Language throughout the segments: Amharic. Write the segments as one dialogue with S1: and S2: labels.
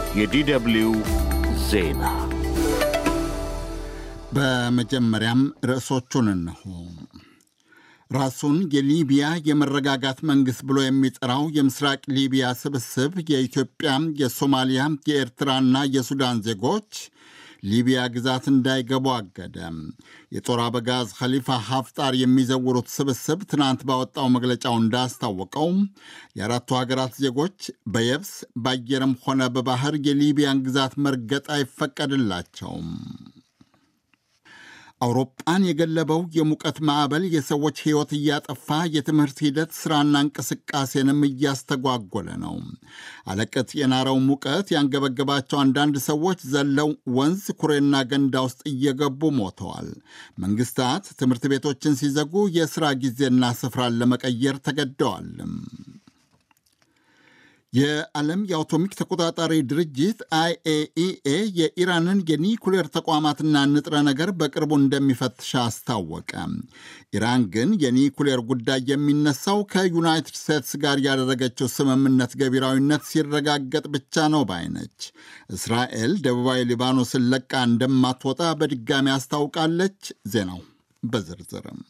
S1: የዲደብሊው ዜና
S2: በመጀመሪያም ርዕሶቹን እነሆ። ራሱን የሊቢያ የመረጋጋት መንግሥት ብሎ የሚጠራው የምስራቅ ሊቢያ ስብስብ የኢትዮጵያ፣ የሶማሊያ፣ የኤርትራና የሱዳን ዜጎች ሊቢያ ግዛት እንዳይገቡ አገደ። የጦር አበጋዝ ኸሊፋ ሀፍጣር የሚዘውሩት ስብስብ ትናንት ባወጣው መግለጫው እንዳስታወቀው የአራቱ ሀገራት ዜጎች በየብስ በአየርም ሆነ በባህር የሊቢያን ግዛት መርገጥ አይፈቀድላቸውም። አውሮፓን የገለበው የሙቀት ማዕበል የሰዎች ሕይወት እያጠፋ የትምህርት ሂደት ሥራና እንቅስቃሴንም እያስተጓጎለ ነው። አለቀት የናረው ሙቀት ያንገበገባቸው አንዳንድ ሰዎች ዘለው ወንዝ፣ ኩሬና ገንዳ ውስጥ እየገቡ ሞተዋል። መንግሥታት ትምህርት ቤቶችን ሲዘጉ የሥራ ጊዜና ስፍራን ለመቀየር ተገደዋልም። የዓለም የአቶሚክ ተቆጣጣሪ ድርጅት አይኤኢኤ የኢራንን የኒኩሌር ተቋማትና ንጥረ ነገር በቅርቡ እንደሚፈትሽ አስታወቀ። ኢራን ግን የኒኩሌር ጉዳይ የሚነሳው ከዩናይትድ ስቴትስ ጋር ያደረገችው ስምምነት ገቢራዊነት ሲረጋገጥ ብቻ ነው ባይነች። እስራኤል ደቡባዊ ሊባኖስን ለቃ እንደማትወጣ በድጋሚ አስታውቃለች። ዜናው በዝርዝርም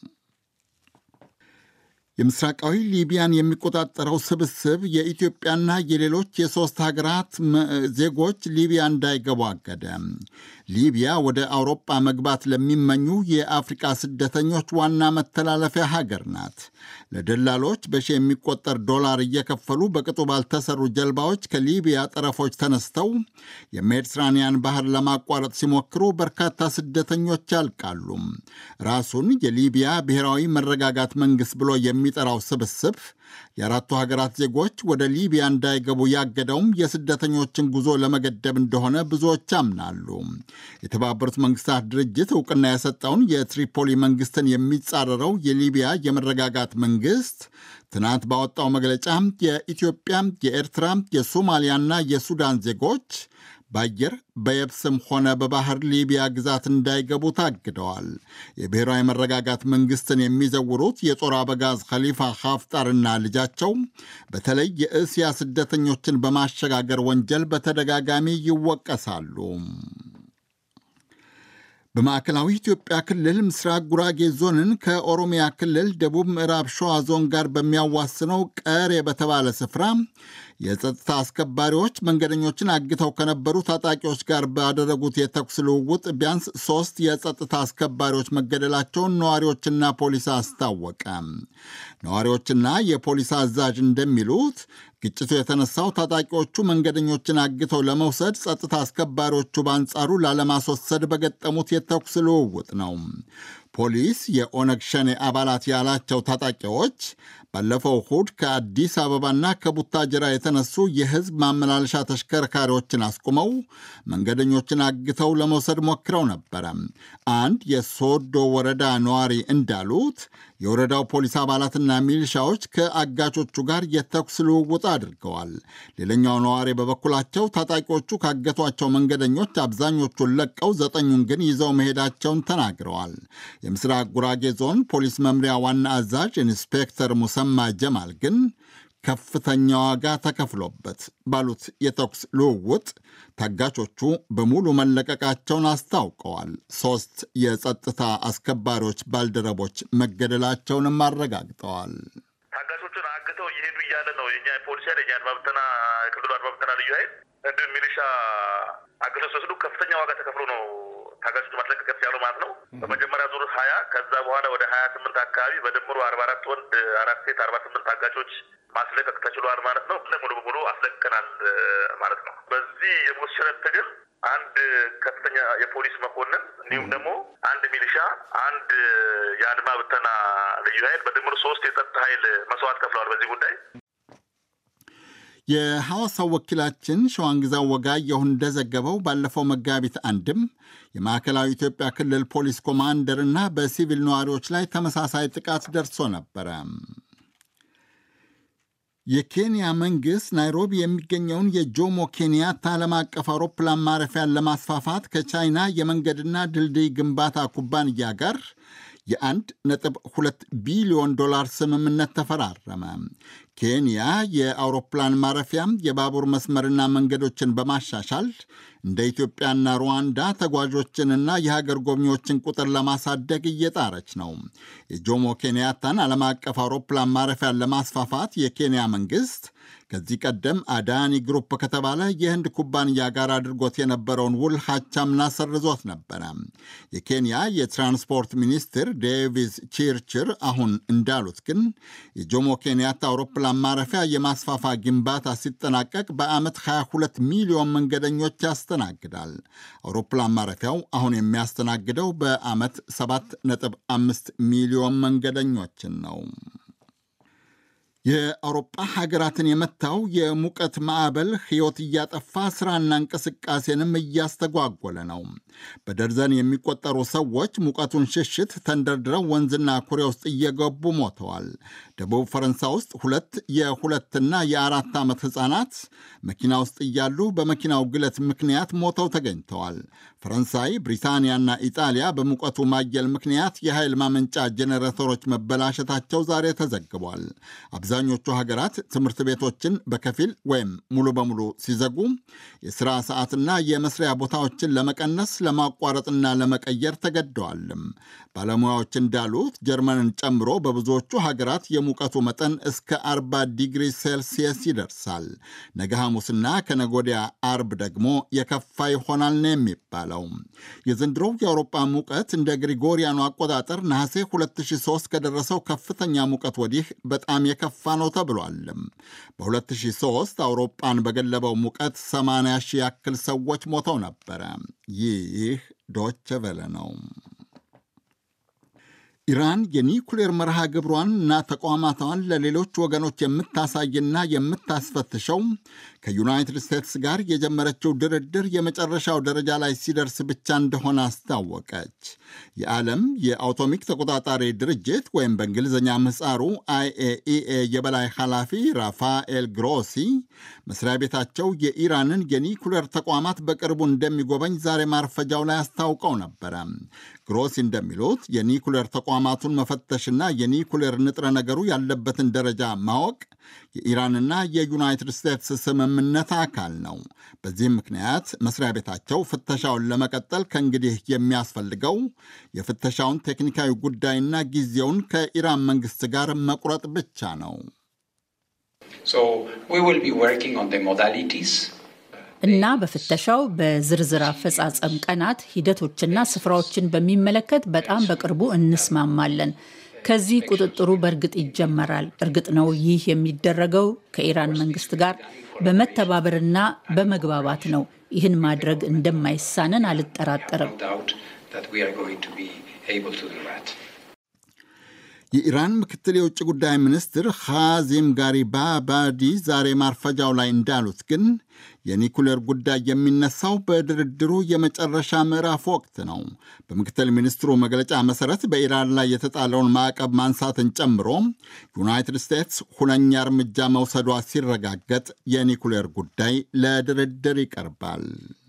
S2: የምስራቃዊ ሊቢያን የሚቆጣጠረው ስብስብ የኢትዮጵያና የሌሎች የሦስት ሀገራት ዜጎች ሊቢያ እንዳይገቡ አገደ። ሊቢያ ወደ አውሮጳ መግባት ለሚመኙ የአፍሪቃ ስደተኞች ዋና መተላለፊያ ሀገር ናት። ለደላሎች በሺ የሚቆጠር ዶላር እየከፈሉ በቅጡ ባልተሰሩ ጀልባዎች ከሊቢያ ጠረፎች ተነስተው የሜዲትራኒያን ባህር ለማቋረጥ ሲሞክሩ በርካታ ስደተኞች ያልቃሉ። ራሱን የሊቢያ ብሔራዊ መረጋጋት መንግሥት ብሎ የሚጠራው ስብስብ የአራቱ ሀገራት ዜጎች ወደ ሊቢያ እንዳይገቡ ያገደውም የስደተኞችን ጉዞ ለመገደብ እንደሆነ ብዙዎች ያምናሉ። የተባበሩት መንግስታት ድርጅት እውቅና የሰጠውን የትሪፖሊ መንግስትን የሚጻረረው የሊቢያ የመረጋጋት መንግስት ትናንት ባወጣው መግለጫ የኢትዮጵያ፣ የኤርትራ፣ የሶማሊያና የሱዳን ዜጎች በአየር በየብስም ሆነ በባህር ሊቢያ ግዛት እንዳይገቡ ታግደዋል። የብሔራዊ መረጋጋት መንግስትን የሚዘውሩት የጦር አበጋዝ ኸሊፋ ሀፍጣርና ልጃቸው በተለይ የእስያ ስደተኞችን በማሸጋገር ወንጀል በተደጋጋሚ ይወቀሳሉ። በማዕከላዊ ኢትዮጵያ ክልል ምስራቅ ጉራጌ ዞንን ከኦሮሚያ ክልል ደቡብ ምዕራብ ሸዋ ዞን ጋር በሚያዋስነው ቀሬ በተባለ ስፍራ የጸጥታ አስከባሪዎች መንገደኞችን አግተው ከነበሩ ታጣቂዎች ጋር ባደረጉት የተኩስ ልውውጥ ቢያንስ ሶስት የጸጥታ አስከባሪዎች መገደላቸውን ነዋሪዎችና ፖሊስ አስታወቀ። ነዋሪዎችና የፖሊስ አዛዥ እንደሚሉት ግጭቱ የተነሳው ታጣቂዎቹ መንገደኞችን አግተው ለመውሰድ ጸጥታ አስከባሪዎቹ በአንጻሩ ላለማስወሰድ በገጠሙት የተኩስ ልውውጥ ነው። ፖሊስ የኦነግ ሸኔ አባላት ያላቸው ታጣቂዎች ባለፈው እሁድ ከአዲስ አበባና ከቡታጅራ የተነሱ የሕዝብ ማመላለሻ ተሽከርካሪዎችን አስቁመው መንገደኞችን አግተው ለመውሰድ ሞክረው ነበረ። አንድ የሶዶ ወረዳ ነዋሪ እንዳሉት የወረዳው ፖሊስ አባላትና ሚሊሻዎች ከአጋቾቹ ጋር የተኩስ ልውውጥ አድርገዋል። ሌላኛው ነዋሪ በበኩላቸው ታጣቂዎቹ ካገቷቸው መንገደኞች አብዛኞቹን ለቀው ዘጠኙን ግን ይዘው መሄዳቸውን ተናግረዋል። የምስራቅ ጉራጌ ዞን ፖሊስ መምሪያ ዋና አዛዥ ኢንስፔክተር ሙሰማ ጀማል ግን ከፍተኛ ዋጋ ተከፍሎበት ባሉት የተኩስ ልውውጥ ታጋቾቹ በሙሉ መለቀቃቸውን አስታውቀዋል። ሶስት የጸጥታ አስከባሪዎች ባልደረቦች መገደላቸውንም አረጋግጠዋል።
S3: ታጋቾቹን አግተው እየሄዱ እያለ ነው የኛ ፖሊስ ኃይል የኛ አድማ ብተና የክልሉ አድማ ብተና ልዩ ኃይል እንዲሁም ሚሊሻ አግተው ሲወስዱ ከፍተኛ ዋጋ ተከፍሎ ነው ታጋቾች ማስለቀቅ ያሉ ማለት ነው። በመጀመሪያ ዙር ሀያ ከዛ በኋላ ወደ ሀያ ስምንት አካባቢ በድምሩ አርባ አራት ወንድ አራት ሴት አርባ ስምንት ታጋቾች ማስለቀቅ ተችሏል ማለት ነው። ሙሉ በሙሉ አስለቅቀናል ማለት ነው። በዚህ የሞት ሽረት ትግል አንድ ከፍተኛ የፖሊስ መኮንን እንዲሁም ደግሞ አንድ ሚሊሻ፣ አንድ የአድማ ብተና ልዩ ኃይል በድምሩ ሶስት የጸጥታ ኃይል መስዋዕት ከፍለዋል በዚህ ጉዳይ።
S2: የሐዋሳው ወኪላችን ሸዋንግዛው ወጋየሁ እንደዘገበው ባለፈው መጋቢት አንድም የማዕከላዊ ኢትዮጵያ ክልል ፖሊስ ኮማንደርና በሲቪል ነዋሪዎች ላይ ተመሳሳይ ጥቃት ደርሶ ነበረ። የኬንያ መንግሥት ናይሮቢ የሚገኘውን የጆሞ ኬንያታ ዓለም አቀፍ አውሮፕላን ማረፊያን ለማስፋፋት ከቻይና የመንገድና ድልድይ ግንባታ ኩባንያ ጋር የአንድ ነጥብ ሁለት ቢሊዮን ዶላር ስምምነት ተፈራረመ። ኬንያ የአውሮፕላን ማረፊያም የባቡር መስመርና መንገዶችን በማሻሻል እንደ ኢትዮጵያና ሩዋንዳ ተጓዦችንና የሀገር ጎብኚዎችን ቁጥር ለማሳደግ እየጣረች ነው። የጆሞ ኬንያታን ዓለም አቀፍ አውሮፕላን ማረፊያን ለማስፋፋት የኬንያ መንግሥት ከዚህ ቀደም አዳኒ ግሩፕ ከተባለ የህንድ ኩባንያ ጋር አድርጎት የነበረውን ውል ሀቻምና ሰርዞት ነበረ። የኬንያ የትራንስፖርት ሚኒስትር ዴቪስ ቺርችር አሁን እንዳሉት ግን የጆሞ ኬንያታ አውሮፕላን ማረፊያ የማስፋፋ ግንባታ ሲጠናቀቅ በዓመት 22 ሚሊዮን መንገደኞች ያስተናግዳል። አውሮፕላን ማረፊያው አሁን የሚያስተናግደው በዓመት 7.5 ሚሊዮን መንገደኞችን ነው። የአውሮጳ ሀገራትን የመታው የሙቀት ማዕበል ሕይወት እያጠፋ ሥራና እንቅስቃሴንም እያስተጓጎለ ነው። በደርዘን የሚቆጠሩ ሰዎች ሙቀቱን ሽሽት ተንደርድረው ወንዝና ኩሬ ውስጥ እየገቡ ሞተዋል። ደቡብ ፈረንሳይ ውስጥ ሁለት የሁለትና የአራት ዓመት ሕፃናት መኪና ውስጥ እያሉ በመኪናው ግለት ምክንያት ሞተው ተገኝተዋል። ፈረንሳይ፣ ብሪታንያና ኢጣሊያ በሙቀቱ ማየል ምክንያት የኃይል ማመንጫ ጄኔሬተሮች መበላሸታቸው ዛሬ ተዘግቧል። አብዛኞቹ ሀገራት ትምህርት ቤቶችን በከፊል ወይም ሙሉ በሙሉ ሲዘጉ የሥራ ሰዓትና የመስሪያ ቦታዎችን ለመቀነስ ለማቋረጥና ለመቀየር ተገደዋልም። ባለሙያዎች እንዳሉት ጀርመንን ጨምሮ በብዙዎቹ ሀገራት የሙቀቱ መጠን እስከ 40 ዲግሪ ሴልሲየስ ይደርሳል። ነገ ሐሙስና ከነጎዲያ አርብ ደግሞ የከፋ ይሆናል ነው የሚባለው። የዘንድሮው የአውሮፓ ሙቀት እንደ ግሪጎሪያኑ አቆጣጠር ነሐሴ 2003 ከደረሰው ከፍተኛ ሙቀት ወዲህ በጣም የከፋ ነው ተብሏል። በ2003 አውሮፓን በገለበው ሙቀት 80 ሺህ ያክል ሰዎች ሞተው ነበረ። ይህ ዶቸ ቨለ ነው። ኢራን የኒኩሌር መርሃ ግብሯን እና ተቋማቷን ለሌሎች ወገኖች የምታሳይና የምታስፈትሸው ከዩናይትድ ስቴትስ ጋር የጀመረችው ድርድር የመጨረሻው ደረጃ ላይ ሲደርስ ብቻ እንደሆነ አስታወቀች። የዓለም የአቶሚክ ተቆጣጣሪ ድርጅት ወይም በእንግሊዝኛ ምህጻሩ አይኤኢኤ የበላይ ኃላፊ ራፋኤል ግሮሲ መስሪያ ቤታቸው የኢራንን የኒኩሌር ተቋማት በቅርቡ እንደሚጎበኝ ዛሬ ማርፈጃው ላይ አስታውቀው ነበረ። ግሮሲ እንደሚሉት የኒኩሌር ተቋማቱን መፈተሽና የኒኩሌር ንጥረ ነገሩ ያለበትን ደረጃ ማወቅ የኢራንና የዩናይትድ ስቴትስ ስምምነት አካል ነው። በዚህም ምክንያት መስሪያ ቤታቸው ፍተሻውን ለመቀጠል ከእንግዲህ የሚያስፈልገው የፍተሻውን ቴክኒካዊ ጉዳይና ጊዜውን ከኢራን መንግስት ጋር መቁረጥ ብቻ ነው።
S4: እና በፍተሻው በዝርዝር አፈጻጸም ቀናት፣ ሂደቶችና ስፍራዎችን በሚመለከት በጣም በቅርቡ እንስማማለን። ከዚህ ቁጥጥሩ በእርግጥ ይጀመራል። እርግጥ ነው ይህ የሚደረገው ከኢራን መንግስት ጋር በመተባበርና በመግባባት ነው። ይህን ማድረግ እንደማይሳነን አልጠራጠርም።
S2: የኢራን ምክትል የውጭ ጉዳይ ሚኒስትር ኻዚም ጋሪባባዲ ዛሬ ማርፈጃው ላይ እንዳሉት ግን የኒኩሌር ጉዳይ የሚነሳው በድርድሩ የመጨረሻ ምዕራፍ ወቅት ነው። በምክትል ሚኒስትሩ መግለጫ መሰረት በኢራን ላይ የተጣለውን ማዕቀብ ማንሳትን ጨምሮ ዩናይትድ ስቴትስ ሁነኛ እርምጃ መውሰዷ ሲረጋገጥ የኒኩሌር ጉዳይ ለድርድር ይቀርባል።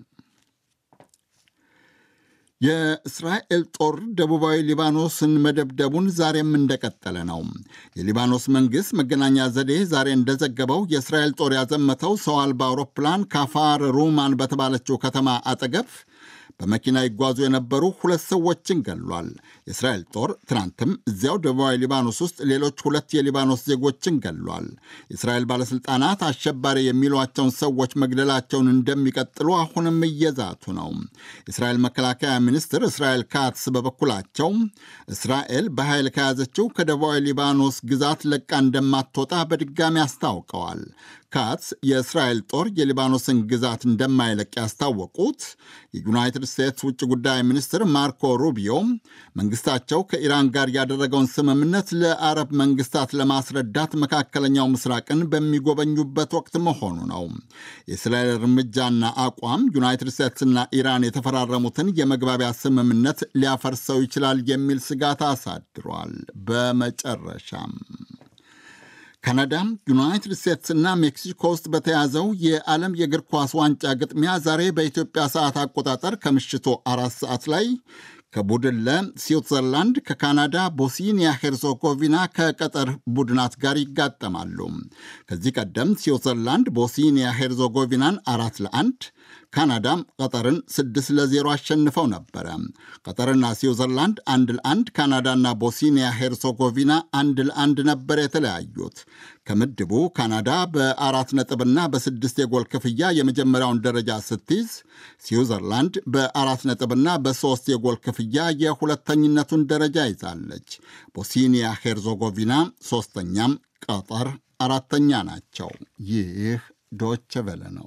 S2: የእስራኤል ጦር ደቡባዊ ሊባኖስን መደብደቡን ዛሬም እንደቀጠለ ነው። የሊባኖስ መንግሥት መገናኛ ዘዴ ዛሬ እንደዘገበው የእስራኤል ጦር ያዘመተው ሰው አልባ አውሮፕላን ካፋር ሩማን በተባለችው ከተማ አጠገብ በመኪና ይጓዙ የነበሩ ሁለት ሰዎችን ገሏል። የእስራኤል ጦር ትናንትም እዚያው ደቡባዊ ሊባኖስ ውስጥ ሌሎች ሁለት የሊባኖስ ዜጎችን ገሏል። የእስራኤል ባለሥልጣናት አሸባሪ የሚሏቸውን ሰዎች መግደላቸውን እንደሚቀጥሉ አሁንም እየዛቱ ነው። የእስራኤል መከላከያ ሚኒስትር እስራኤል ካትስ በበኩላቸው እስራኤል በኃይል ከያዘችው ከደቡባዊ ሊባኖስ ግዛት ለቃ እንደማትወጣ በድጋሚ አስታውቀዋል። ካትስ የእስራኤል ጦር የሊባኖስን ግዛት እንደማይለቅ ያስታወቁት የዩናይትድ ስቴትስ ውጭ ጉዳይ ሚኒስትር ማርኮ ሩቢዮ መንግስታቸው ከኢራን ጋር ያደረገውን ስምምነት ለአረብ መንግስታት ለማስረዳት መካከለኛው ምስራቅን በሚጎበኙበት ወቅት መሆኑ ነው። የእስራኤል እርምጃና አቋም ዩናይትድ ስቴትስና ኢራን የተፈራረሙትን የመግባቢያ ስምምነት ሊያፈርሰው ይችላል የሚል ስጋት አሳድሯል። በመጨረሻም ካናዳ፣ ዩናይትድ ስቴትስና ሜክሲኮ ውስጥ በተያዘው የዓለም የእግር ኳስ ዋንጫ ግጥሚያ ዛሬ በኢትዮጵያ ሰዓት አቆጣጠር ከምሽቱ አራት ሰዓት ላይ ከቡድን ለ ስዊትዘርላንድ ከካናዳ፣ ቦስኒያ ሄርዞጎቪና ከቀጠር ቡድናት ጋር ይጋጠማሉ። ከዚህ ቀደም ስዊትዘርላንድ ቦስኒያ ሄርዞጎቪናን አራት ለአንድ ካናዳም ቀጠርን ስድስት ለዜሮ አሸንፈው ነበረ። ቀጠርና ስዊዘርላንድ አንድ ለአንድ፣ ካናዳና ቦስኒያ ሄርሶጎቪና አንድ ለአንድ ነበር የተለያዩት። ከምድቡ ካናዳ በአራት ነጥብና በስድስት የጎል ክፍያ የመጀመሪያውን ደረጃ ስትይዝ፣ ስዊዘርላንድ በአራት ነጥብና በሦስት የጎል ክፍያ የሁለተኝነቱን ደረጃ ይዛለች። ቦስኒያ ሄርዞጎቪና ሦስተኛም፣ ቀጠር አራተኛ ናቸው። ይህ ዶቸ ቨለ ነው።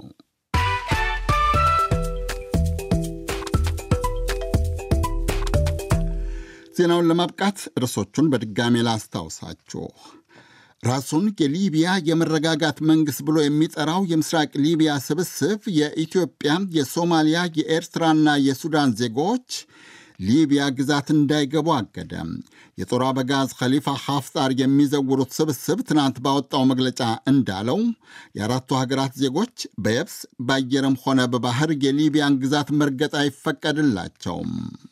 S2: ዜናውን ለማብቃት ርዕሶቹን በድጋሜ ላስታውሳችሁ። ራሱን የሊቢያ የመረጋጋት መንግሥት ብሎ የሚጠራው የምስራቅ ሊቢያ ስብስብ የኢትዮጵያ፣ የሶማሊያ፣ የኤርትራና የሱዳን ዜጎች ሊቢያ ግዛት እንዳይገቡ አገደ። የጦር አበጋዝ ኸሊፋ ሐፍጣር የሚዘውሩት ስብስብ ትናንት ባወጣው መግለጫ እንዳለው የአራቱ ሀገራት ዜጎች በየብስ በአየርም ሆነ በባህር የሊቢያን ግዛት መርገጥ አይፈቀድላቸውም።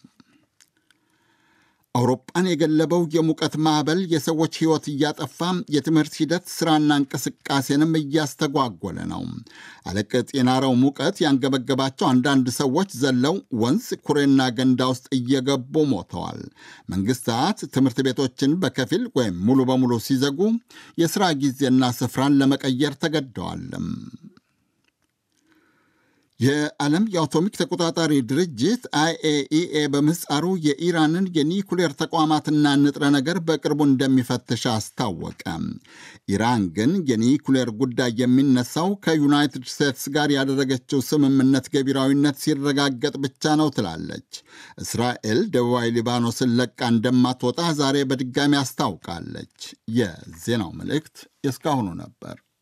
S2: አውሮፓን የገለበው የሙቀት ማዕበል የሰዎች ሕይወት እያጠፋ የትምህርት ሂደት ሥራና እንቅስቃሴንም እያስተጓጎለ ነው። አለቅጥ የናረው ሙቀት ያንገበገባቸው አንዳንድ ሰዎች ዘለው ወንዝ፣ ኩሬና ገንዳ ውስጥ እየገቡ ሞተዋል። መንግሥታት ትምህርት ቤቶችን በከፊል ወይም ሙሉ በሙሉ ሲዘጉ የሥራ ጊዜና ስፍራን ለመቀየር ተገደዋል። የዓለም የአቶሚክ ተቆጣጣሪ ድርጅት አይኤኢኤ በምህጻሩ የኢራንን የኒኩሌር ተቋማትና ንጥረ ነገር በቅርቡ እንደሚፈትሽ አስታወቀ። ኢራን ግን የኒኩሌር ጉዳይ የሚነሳው ከዩናይትድ ስቴትስ ጋር ያደረገችው ስምምነት ገቢራዊነት ሲረጋገጥ ብቻ ነው ትላለች። እስራኤል ደቡባዊ ሊባኖስን ለቃ እንደማትወጣ ዛሬ በድጋሚ አስታውቃለች። የዜናው መልእክት የእስካሁኑ ነበር።